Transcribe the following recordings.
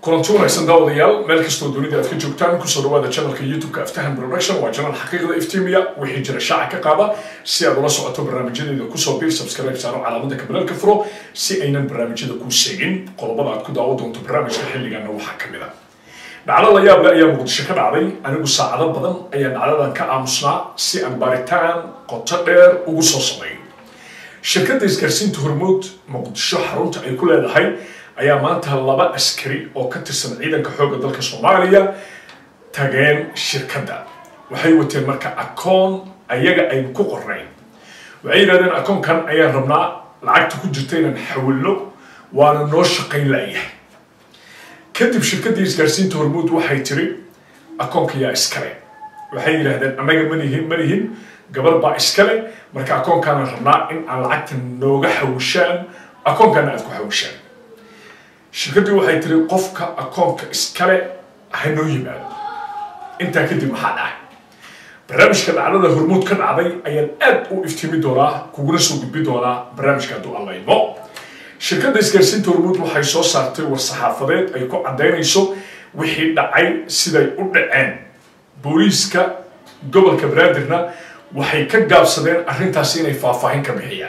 kulanti wanaagsan daawadayaal meel kastoo dunida aad ka joogtaan kusoo dhawaada channelka youtube-ka aftahan production waa channel xaqiiqda iftiimiya wixii jira shaaca ka qaada si aad ula socoto barnaamijyadeeda kusoo bir subscribe saaro calaamada kabalaalka furo si aynan barnaamijyada kuu seegin qodobada aad ku daawo doonto barnaamijka xilligaana waxaa ka mid a dhacdo la yaable ayaa muqdisho ka dhacday anigu saacado badan ayaa dhacdadan ka aamusnaa si aan baaritaan qoto dheer ugu soo sameeyo shirkadda isgaarsiinta hormuud muqdisho xarunta ay ku leedahay ayaa maanta laba askari oo ka tirsan ciidanka xoogga dalka soomaaliya tageen shirkadda waxay wateen marka akoon ayaga aynu ku qornayn waxay yidhahdeen akoonkan ayaan rabnaa lacagta ku jirta inaan xawilno waana noo shaqayn la'yahay kadib shirkaddii isgaarsiinta hormuud waxay tiri akoonka yaa iskale waxay yidhaahdeen annaga manihin manihin gabar baa iskale marka akoonkaanaan rabnaa in aan lacagta nooga xawishaan akoonkaana aad ku xawishaan shirkaddii waxay tiri qofka akoonka iskale ha noo yimaado intaa kadib maxaa dhacay barnaamijka dhacdada hormuud ka dhacday ayaan aad u iftiimi doonaa kuguna soo gudbi doonaa barnaamijka hadduu allaymo shirkadda isgaarsiinta hormuud waxay soo saartay war-saxaafadeed ay ku caddaynayso wixii dhacay siday u dhaceen booliiska gobolka banaadirna waxay ka gaabsadeen arrintaasi inay faahfaahin ka bixiyaan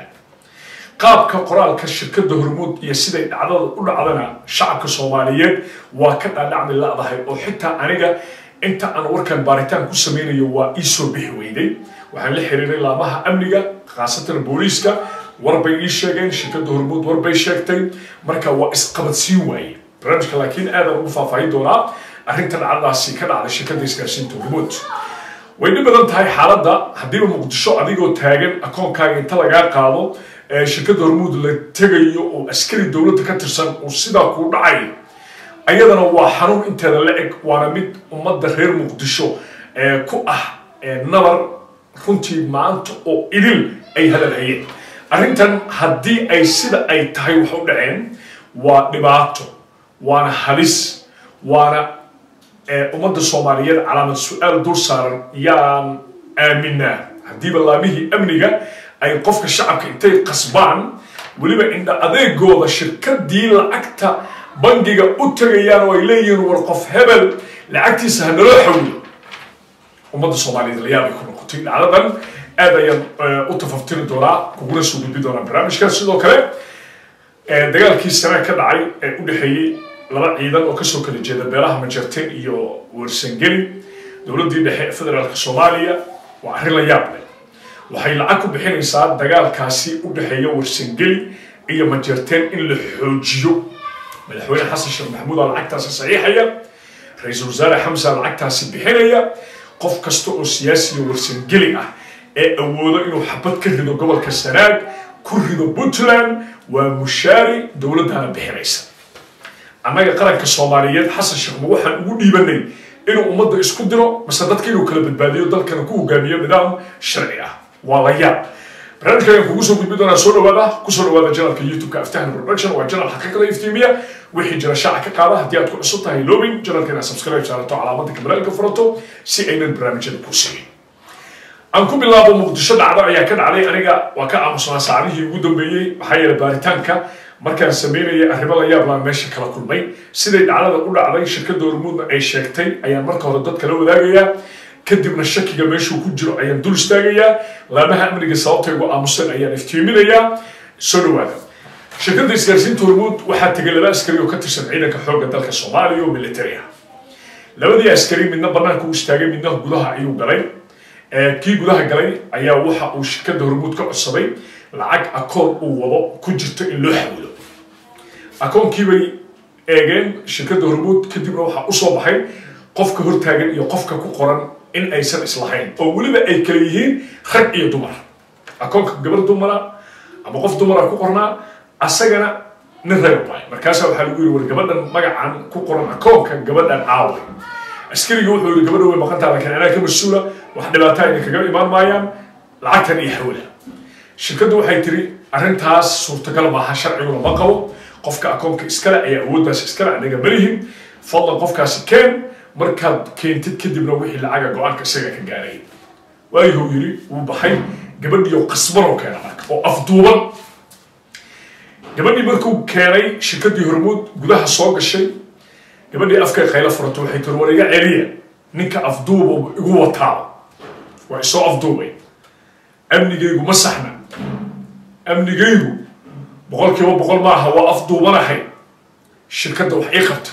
qaabka qoraalka shirkadda hormuud iyo siday dhacdada u dhacdana shacabka soomaaliyeed waa ka dhaadhacmi la'dahay oo xitaa aniga inta aan warkan baaritaan ku samaynayo waa ii soo bixi weyday waxaan la xiriiray laamaha amniga khaasatan booliiska warbay ii sheegeen shirkadda hormuud warbay sheegtay marka waa isqabadsiin waaye barnaamijka laakiin aadaan ugu faahfaahin doonaa arrinta dhacdadaasi ka dhacday shirkadda isgaarsiinta hormuud way dhib badan tahay xaaladda haddiiba muqdisho adigoo taagan akoonkaaga inta lagaa qaado shirkadda hormuud la tegayo oo askari dowladda ka tirsan uu sidaa kuu dhacay ayadana waa xanuun inteeda la eg waana mid ummadda reer muqdisho ku ah nabar runtii maanta oo idil ay hadalhayeen arrintan haddii ay sida ay tahay wax u dhaceen waa dhibaato waana halis waana ummadda soomaaliyeed calaamad su-aal dul saaran yaan aaminaa haddiiba laamihii amniga ay qofka shacabka intay qasbaan weliba indha adeegooda shirkadii lacagta bangiga u tegayaan oo ay leeyihiin war qof hebel lacagtiisa ha naloo xawilo ummadda soomaaliyeed layaabay ku noqotay dhacdadan aad ayaan u tafaftiri doonaa kuguna soo gudbi doonaa barnaamijka sidoo kale dagaalkii sanaa ka dhacay ee u dhexeeyey laba ciidan oo kasoo kala jeeda beelaha majarteen iyo wersangeli dowladdii dhexe ee federaalka soomaaliya waa arrin la yaab leh waxay lacag ku bixinaysaa dagaalkaasi u dhexeeya wersangeli iyo majarteen in la xoojiyo madaxweyne xasan sheekh maxamuud aa lacagtaasi saxiixaya ra-iisul wasaare xamsa lacagtaasi bixinaya qof kasta oo siyaasiya wersangeli ah ee awoodo inuu xabad ka rido gobolka sanaag ku rido puntland waa mushaari dowladdana bixinaysa annaga qaranka soomaaliyeed xasan sheekh ma waxaan ugu dhiibanay inuu ummadda isku diro mase dadka inuu kala badbaadiyo dalkana ku hogaamiyo nidaam sharci ah waa la yaab barnaamijka ayaan kugu soo gudbi doonaa soo dhawaada kusoo dhawaada janalka youtube-ka aftahan production waa janal xaqiiqada iftiimiya wixii jira shaaca ka qaada haddii aad ku cusub tahay loobin janalka inaad subscribe saarato calaamada kabalaalka furato si aynan barnaamijyada kuu sigin aan ku bilaabo muqdisho dhacdo ayaa ka dhacday aniga waa ka aamusnaa saacadihii ugu dambeeyey maxaa yeelay baaritaanka markaan sameynayay arrimo la yaab laan meesha kala kulmay siday dhacdada u dhacday shirkadda hormuudna ay sheegtay ayaan marka hore dadka la wadaagayaa kadibna shakiga meeshuu ku jiro ayaan dul istaagayaa laamaha amniga sababtay ugu aamusan ayaan iftiiminayaa soo dhawaada shirkadda isgaarsiinta hormuud waxaa tegay laba askari oo ka tirsan ciidanka xoogga dalka soomaaliya oo militari ah labadii askari midna bannaanka u istaagay midna gudaha ayuu galay kii gudaha galay ayaa waxa uu shirkadda hormuud ka codsaday lacag akoon uu wado ku jirto in loo xawilo akoonkii bay eegeen shirkadda hormuud kadibna waxaa usoo baxay qofka hortaagan iyo qofka ku qoran in aysan islahayn oo weliba ay kala yihiin rag iyo dumar akoonka gabar dumara ama qof dumara ku qornaa asagana nin rag waay markaasaa waxaa lagu yiri war gabadhan magacan ku qoran akoonka gabadhan caaway askariga wuxuu yidhi gabadha way maqantaa laakiin anaa ka mas-uula wax dhibaataa idin kaga imaan maayaan lacagtan iyo xawila shirkaddu waxay tiri arrintaas suurtagal maaha sharciguna ma qabo qofka akoonka iskale ayaa awooddaas iskale anaga malihin fadlan qofkaasi keen markaad keentid kadibna wixii lacaga go-aanka isaga ka gaaray waayuhuu yidhi wuu baxay gabadhiioo qasbanoo keena marka oo afduuban gabadhii markuu keenay shirkaddii hormuud gudaha soo gashay gabadhii afkay khaylo furato waxay tiri war iga celiya ninka afduuba igu wataaba waa isoo afduubay amnigaygu ma saxna amnigaygu boqol kiiba boqol maaha waa afduubanahay shirkadda wax ii qabta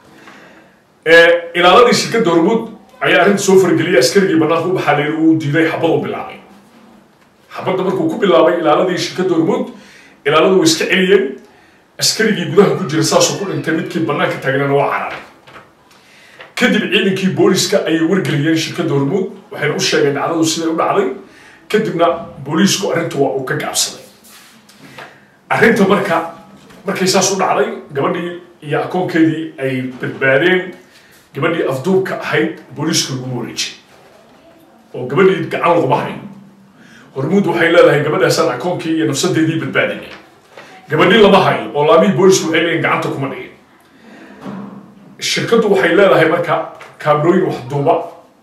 ilaaladii shirkadda hormuud ayaa arrinta soo fargeliyay askarigii banaanka u baxaa layiri uu diiday xabaduu bilaabay xabadda markuu ku bilaabay ilaaladii shirkadda hormuud ilaaladu way iska celiyeen askarigii gudaha ku jira saasuu ku dhintay midkii banaanka taagnana waa cararay kadib ciidankii booliska ayay wargeliyeen shirkadda hormuud waxayna u sheegeen dhacdadu siday u dhacday kadibna booliisku arrinta waa uu ka gaabsaday arrinta marka markay saas u dhacday gabadhii iyo akoonkeedii ay badbaadeen gabadhii afduubka ahayd booliiska lagu wareejiyay oo gabadhii gacan laguma hayn hormuud waxay leedahay gabadhaasaan akoonkii iyo nafsadeedii badbaadinay gabadhii lama hayo oo laamihii boolisku waxay leeyihin gacanta kuma dhigin shirkaddu waxay leedahay marka kaamerooyin waxduuba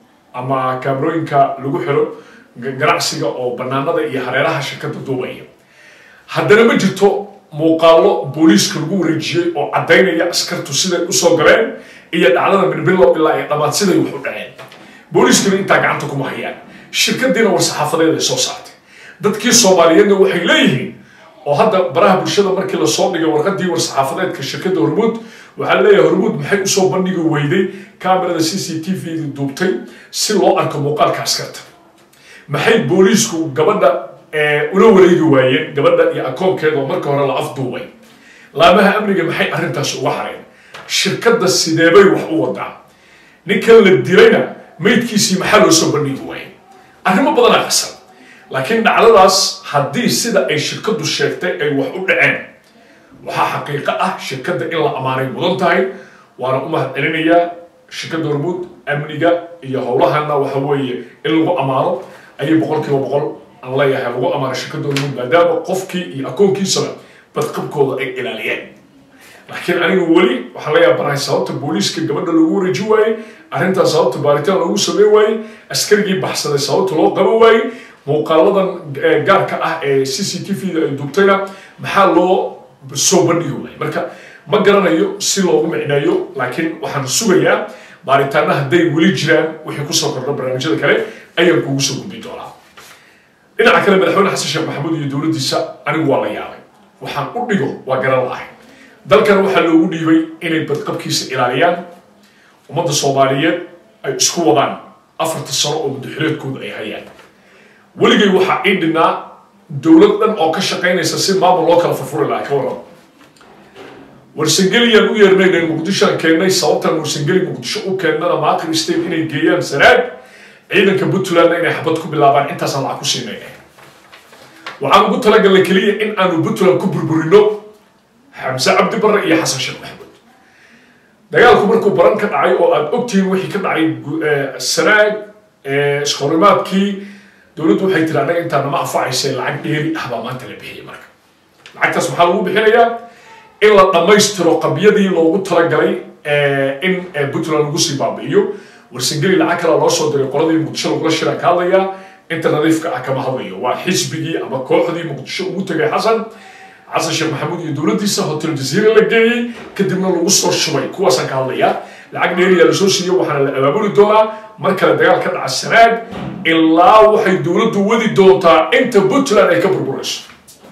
ama kaamerooyinka lagu xiro ganacsiga oo banaanada iyo hareeraha shirkadda duubaya haddana ma jirto muuqaallo booliiska lagu wareejiyey oo caddaynaya askartu siday usoo galeen iyo dhacdada bilbilow ilaa ay dhammaad siday wax u dhaceen booliiskuna intaa gacanta kuma hayaan shirkadiina war saxaafadeed ay soo saartay dadkii soomaaliyeedna waxay leeyihiin oo hadda baraha bulshada markii lasoo dhigay warqadii war saxaafadeedka shirkadda hormuud waxaa leeyahay hormuud maxay usoo bandhigi weyday kamerada c c t v duubtay si loo arko muuqaalka askarta maxay booliisku gabadha ula wareegi waayeen gabadha iyo akoonkeeda oo marka hore la afduubay laamaha amniga maxay arrintaas uga hareen shirkadda sideebay wax u wadaa ninkan la dilayna maydkiisii maxaa loo soo bandhigi waayey arrimo badanaa qasan laakiin dhacdadaas haddii sida ay shirkaddu sheegtay ay wax u dhaceen waxaa xaqiiqo ah shirkadda in la ammaanay mudan tahay waana u mahad celinayaa shirkadda hormuud amniga iyo howlahana waxa weeye in lagu ammaano ayay boqol kiiba boqol aan leeyahay lagu ammaano shirkadda hormuud maadaama qofkii iyo akoonkiisaba badqabkooda ay ilaaliyeen laakiin anigu weli waxaan la yaabanahay sababta booliiska gabadha loogu wareeji waayey arrintaas sababta baaritaan loogu sameyn waayey askarigii baxsaday sababta loo qaban waayey muuqaaladan gaarka ah ee c c t v da ay duubtayna maxaa loo soo bandhigi waayey marka ma garanayo si loogu micneeyo laakiin waxaan sugayaa baaritaana hadday weli jiraan wixii kusoo kordha barnaamijyada kale ayaan kuugu soo gudbi doonaa dhinaca kale madaxweyne xasan sheekh maxamuud iyo dowladdiisa anigu waa la yaabay waxaan u dhigo waa garan la-ahay dalkan waxaa loogu dhiibay inay badqabkiisa ilaaliyaan ummadda soomaaliyeed ay isku wadaan afarta sano oo muddaxileedkooda ay hayaan weligay waxaa ii dhinnaa dowlad dhan oo ka shaqaynaysa si maamul loo kala furfuri lahaa ka warrama warsangeliyaan u yeernay muqdishoan keennay sababtan warsangeli muqdisho u keennana maaqir state inay geeyaan sanaag ciidanka puntlandna inay xabad ku bilaabaan intaasaan lacag ku siinay waxaan ugu talagalnay keliya in aanu puntland ku burburino xamse cabdi barre iyo xasan sheekh maxamuud dagaalku markuu baran ka dhacay oo aad ogtihiin wixii ka dhacay sanaag iskahorimaadkii dowladdu waxay tiri annaga intaa nama anfacaysa lacag dheeri ah baa maanta la bixiyay marka lacagtaas maxaa lagu bixinayaa in la dhammaystiro qabyadii loogu talagalay in puntland lagu sii baabi'iyo warsangeli lacag kale loo soo diray qoladii muqdisho lagula shira ka hadlayaa inta nadiifka ah kama hadlayo waa xisbigii ama kooxdii muqdisho ugu tegay xasan xasan sheekh maxamuud iyo dowladdiisa hotel jaziira la geeyey kadibna lagu soo shubay kuwaasaan ka hadlayaa lacag dheeriyaa lasoo siiyo waxaana la abaabuli doonaa mar kale dagaal ka dhaca sanaag ilaa waxay dowladdu wadi doontaa inta puntland ay ka burburayso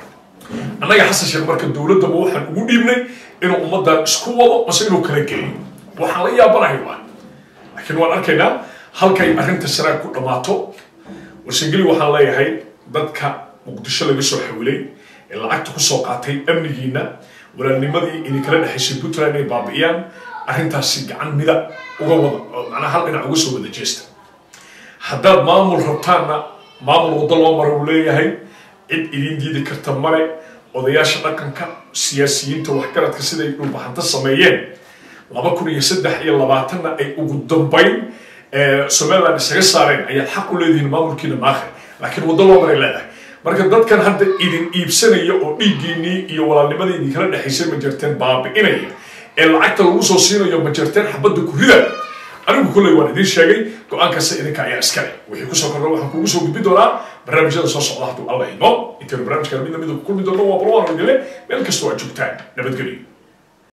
annaga xasan sheekh marka dowladdaba waxaan ugu dhiibnay inuu ummaddan isku wado mase inuu kala geeyo waxaan la yaabanahay waa laakiin waan arkaynaa halkay arrinta sanaag ku dhammaato warsangeli waxaan leeyahay dadka muqdisho laga soo xawilay ee lacagta kusoo qaatay amnigiina walaalnimadii idinkala dhexaysay puntland inay baabi'iyaan arrintaasi gacan mida uga wada oo macnaha hal dhinac uga soo wada jeesta haddaad maamul rabtaanna maamul waddo loo mara uu leeyahay cid idin diidi karta male odayaasha dhaqanka siyaasiyiinta waxgaradka siday dhulbaxanta sameeyeen laba kun iyo saddex iyo labaatanna ay ugu dambayn somaliland isaga saareen ayaad xaq u leedihiin maamulkiina maakhir laakiin waddo loo maray leedahay marka dadkan hadda idin iibsanaya oo dhiiggiinnii iyo walaalnimadii idinkala dhexaysay majarteen baabi'inaya ee lacagta lagu soo siinayo majarteen xabadda ku rida anigu kolley waan idiin sheegay go-aankaasa idinka ayaa iskale wixii kusoo kordha waxaan kuugu soo gudbi doonaa barnaamijyada soo socda hadduu alla imo intaynu barnaamijkan midna midda ku kulmi doono waa balwaan idinle meel kastoo aad joogtaan nabadgelyo